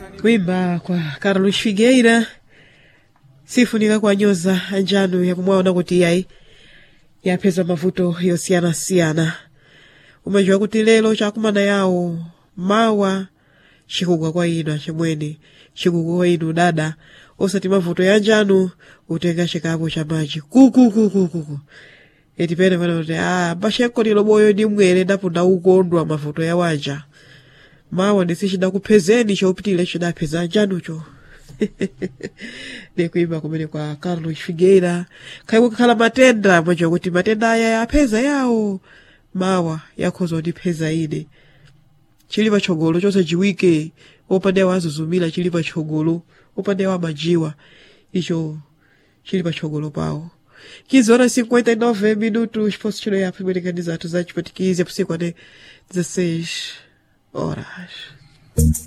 kuimba kwa carlos figueira sifunika kuwanyoza anjanu yakumwaona kuti yayi yapeza mavuto yosiyanasiyana umajiwa kuti lero chakumana yawo mawa chikugwa kwa inu achimwene chikugwa kwa inu dada osati mavuto ya njanu utenga chikapo cha maji kukukukukuku eti pene pano kuti a mbashenko lilo boyo ndi mwere ndapunda ukondwa mavuto ya wanja mawa ndisi chidakuphezeni chopitile chidapeza anjanucho ndikuimba kumene kwa carlos figueira khaiwe kukhala matenda mwajiwa kuti matenda aya yapeza yawo mawa yakhoza kundipeza ine chili patsogolo chonse chiwike opande wazuzumira chili patsogolo opande wamajiwa icho chili patsogolo pawo 15 horas e 59 minutos posso tirar a primeira candidato za chipatikize por 16 horas